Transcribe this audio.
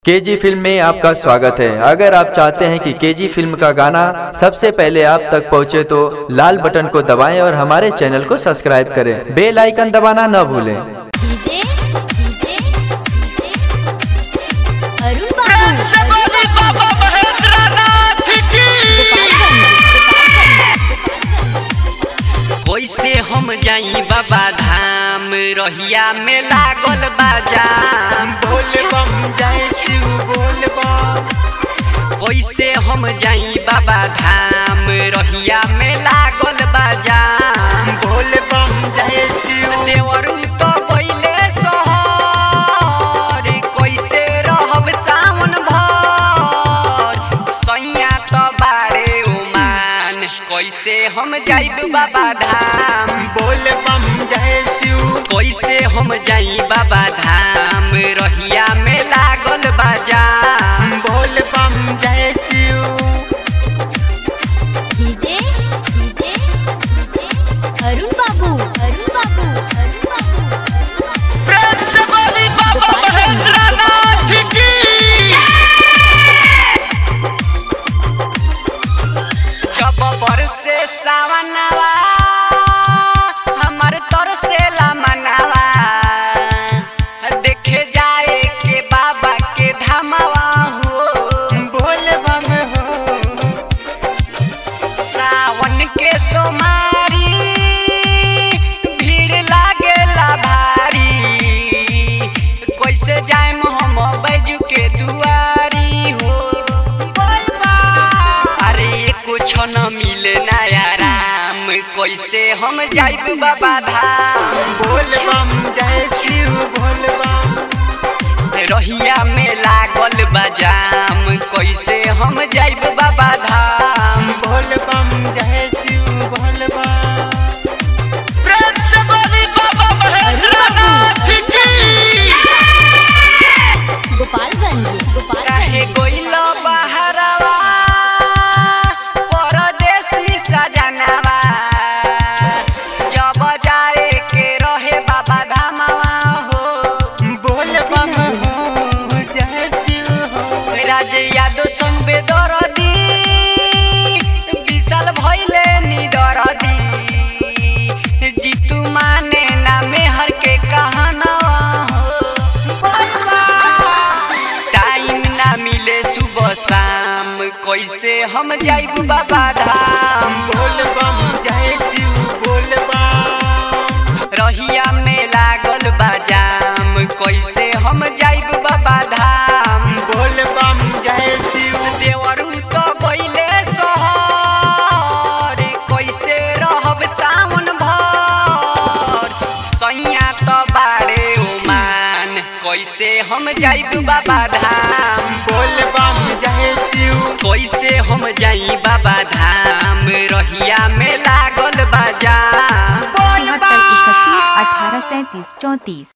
KG film में आपका स्वागत है अगर आप चाहते हैं कि केजी फिल्म का गाना सबसे पहले आप तक पहुंचे तो लाल बटन को दबाएं और हमारे चैनल को सब्सक्राइब करें बेल आइकन दबाना न भूलें डीजे डीजे अरुण बाबू सबोली बाबा महेंद्रनाथ की कैसे हम जाई बाबा धाम रहिया में लागल बाजाम बोल बम जय शिव बोल बम कैसे हम जाई बाबा धाम रहिया में लागल बाजाम बोल बम जय शिव देवरू तो पहिले सहर कैसे रहब सावन भर सैया तो बारे उमान कैसे हम जाइब बाबा धाम बोल बम जय शिव कैसे हम जाई बाबा धाम रहिया में लागल बाजाम बोल बम जय शिव डीजे डीजे अरुण बाबू अरुण बाबू अरुण बाबू प्रेम से बोली बाबा महेंद्रनाथ की जब बरसे सावनवा हमर तरसे ला मनवा देखे जाए के बाबा के धामवा हो बोल बम हो सावन के सोमारी भीड़ लागेला भारी कैसे जाएम हम बैजू के दुआरी हो अरे कुछ न मिले ना आराम कैसे हम जाइब बाबा धाम बोल बम जय शिव बोल बम रहिया में लागल बाजाम कैसे हम जाइब बाबा धाम बोल बम जय शिव बोल बम प्रेम से बोली बाबा महेंद्रनाथ की गोपालगंज काहे गोपालगंज गोइल बहरवा परदेसी सजनवा जब जाए के रहे बाबा धामवा हो बोल बम हो जय शिव हो राज यादव संग बेदरदी विशाल भइले निदरदी जीतू माने ना मेहर के कहनवा हो टाइम ना मिले सुबह शाम कैसे हम जाइब बाबा धाम बोल बम जय शिव बोल बम रहिया में लागल बाजाम कैसे हम जाइब बाबा धाम बोल बम जय शिव देवरू तो गइले सहर कैसे रहब सावन भर सैया तो बारे उमान कैसे हम जाइब बाबा धाम बोल बम जय शिव कैसे हम जाई बाबा धाम रहिया में लागल बाजाम तिहत्तर इकतीस अठारह सैंतीस चौंतीस